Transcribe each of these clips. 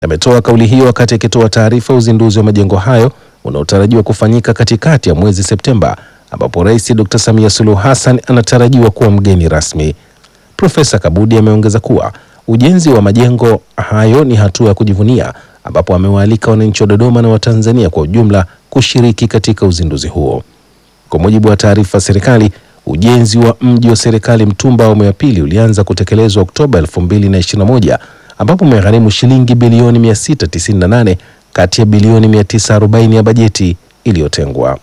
ametoa kauli hiyo wakati akitoa taarifa ya uzinduzi wa majengo hayo unaotarajiwa kufanyika katikati ya mwezi Septemba, ambapo Rais Dr. Samia Suluhu Hassan anatarajiwa kuwa mgeni rasmi. Profesa Kabudi ameongeza kuwa ujenzi wa majengo hayo ni hatua ya kujivunia, ambapo amewaalika wananchi wa Dodoma na Watanzania kwa ujumla kushiriki katika uzinduzi huo. Kwa mujibu wa taarifa ya serikali, ujenzi wa mji wa serikali Mtumba awamu ya pili ulianza kutekelezwa Oktoba 2021 ambapo umegharimu shilingi bilioni 698 kati ya bilioni 940 ya bajeti iliyotengwa.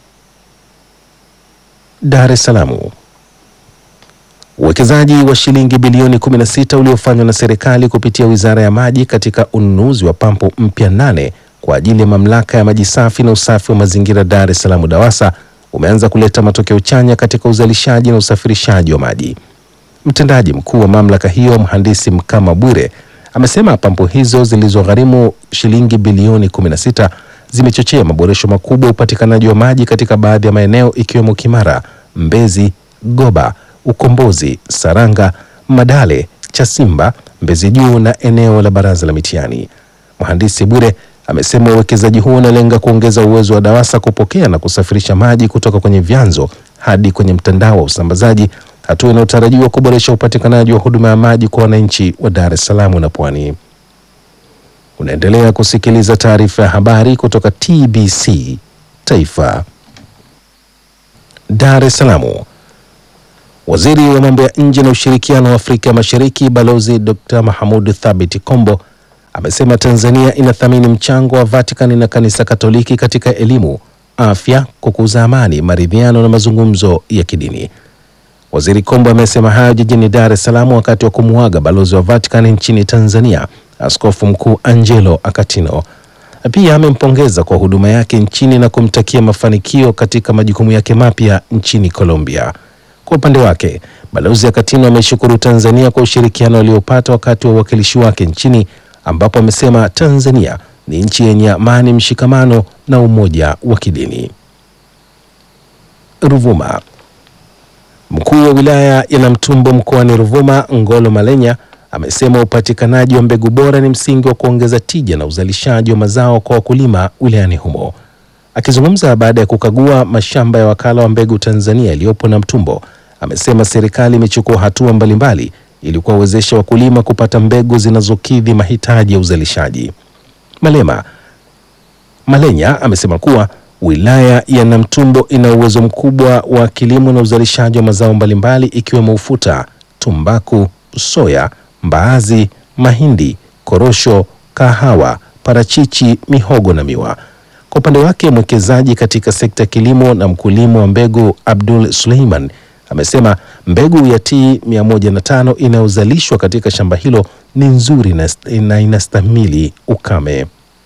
Dar es Salaam. Uwekezaji wa shilingi bilioni 16 uliofanywa na serikali kupitia Wizara ya Maji katika ununuzi wa pampu mpya nane kwa ajili ya Mamlaka ya Maji Safi na Usafi wa Mazingira Dar es Salaam DAWASA umeanza kuleta matokeo chanya katika uzalishaji na usafirishaji wa maji. Mtendaji mkuu wa mamlaka hiyo Mhandisi Mkama Bwire amesema pampu hizo zilizogharimu shilingi bilioni 16 zimechochea maboresho makubwa ya upatikanaji wa maji katika baadhi ya maeneo ikiwemo Kimara, Mbezi, Goba, Ukombozi, Saranga, Madale, Chasimba, Mbezi Juu na eneo la Baraza la Mitihani. Mhandisi Bwire amesema uwekezaji huo unalenga kuongeza uwezo wa DAWASA kupokea na kusafirisha maji kutoka kwenye vyanzo hadi kwenye mtandao wa usambazaji, hatua inayotarajiwa kuboresha upatikanaji wa huduma ya maji kwa wananchi wa Dar es Salaam na Pwani. Unaendelea kusikiliza taarifa ya habari kutoka TBC Taifa. Dar es Salaam. Waziri wa mambo ya nje na ushirikiano wa Afrika Mashariki Balozi Dr. Mahamud Thabit Kombo amesema Tanzania inathamini mchango wa Vatican na Kanisa Katoliki katika elimu, afya, kukuza amani, maridhiano na mazungumzo ya kidini. Waziri Kombo amesema hayo jijini Dar es Salaam wakati wa kumuaga balozi wa Vatican nchini Tanzania, Askofu Mkuu Angelo Akatino. Pia amempongeza kwa huduma yake nchini na kumtakia mafanikio katika majukumu yake mapya nchini Colombia. Kwa upande wake, balozi Akatino ameshukuru Tanzania kwa ushirikiano aliopata wakati wa uwakilishi wake nchini ambapo amesema Tanzania ni nchi yenye amani, mshikamano na umoja wa kidini. Ruvuma. Mkuu wa wilaya ya Namtumbo mkoani Ruvuma, Ngolo Malenya, amesema upatikanaji wa mbegu bora ni msingi wa kuongeza tija na uzalishaji wa mazao kwa wakulima wilayani humo. Akizungumza baada ya kukagua mashamba ya wakala wa mbegu Tanzania yaliyopo Namtumbo, amesema serikali imechukua hatua mbalimbali ili kuwawezesha wakulima kupata mbegu zinazokidhi mahitaji ya uzalishaji. Malema Malenya amesema kuwa wilaya ya Namtumbo ina uwezo mkubwa wa kilimo na uzalishaji wa mazao mbalimbali ikiwemo ufuta, tumbaku, soya, mbaazi, mahindi, korosho, kahawa, parachichi, mihogo na miwa. Kwa upande wake mwekezaji katika sekta ya kilimo na mkulima wa mbegu Abdul Suleiman amesema mbegu ya T 105 inayozalishwa katika shamba hilo ni nzuri na, na inastahimili ukame.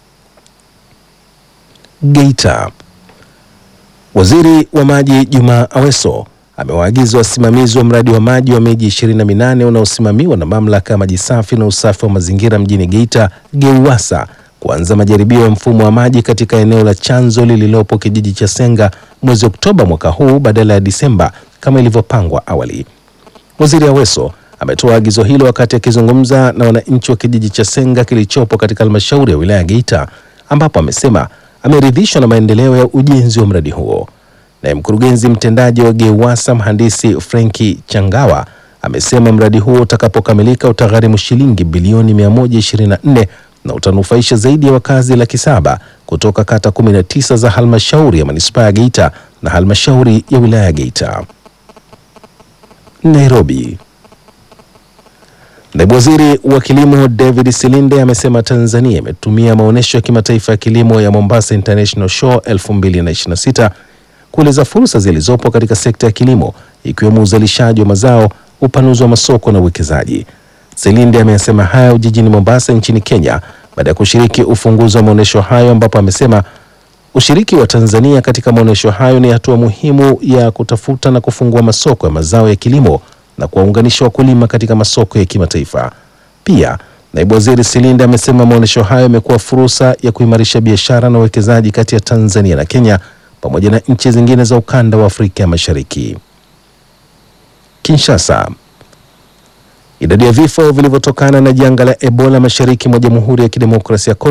Geita. Waziri wa Maji Juma Aweso amewaagiza wasimamizi wa mradi wa maji wa miji 28 unaosimamiwa na Mamlaka ya Maji Safi na Usafi wa Mazingira mjini Geita GEUWASA kuanza majaribio ya mfumo wa maji katika eneo la chanzo lililopo kijiji cha Senga mwezi Oktoba mwaka huu badala ya Disemba kama ilivyopangwa awali. Waziri Aweso ametoa agizo hilo wakati akizungumza na wananchi wa kijiji cha Senga kilichopo katika halmashauri ya wilaya ya Geita, ambapo amesema ameridhishwa na maendeleo ya ujenzi wa mradi huo. Naye mkurugenzi mtendaji wa GEUWASA mhandisi Frenki Changawa amesema mradi huo utakapokamilika utagharimu shilingi bilioni 124 na utanufaisha zaidi ya wakazi laki saba kutoka kata 19 za halmashauri ya manispaa ya Geita na halmashauri ya wilaya ya Geita. Nairobi. Naibu Waziri wa Kilimo David Silinde amesema Tanzania imetumia maonyesho ya kimataifa ya kilimo ya Mombasa International Show 2026 kueleza fursa zilizopo katika sekta ya kilimo ikiwemo uzalishaji wa mazao, upanuzi wa masoko na uwekezaji. Silinde ameyasema hayo jijini Mombasa nchini Kenya baada ya kushiriki ufunguzi wa maonyesho hayo ambapo amesema ushiriki wa Tanzania katika maonyesho hayo ni hatua muhimu ya kutafuta na kufungua masoko ya mazao ya kilimo na kuwaunganisha wakulima katika masoko ya kimataifa. Pia naibu waziri Silinde amesema maonyesho hayo yamekuwa fursa ya kuimarisha biashara na uwekezaji kati ya Tanzania na Kenya pamoja na nchi zingine za ukanda wa Afrika ya Mashariki. Kinshasa. Idadi ya vifo vilivyotokana na janga la Ebola mashariki mwa Jamhuri ya Kidemokrasia ya Kongo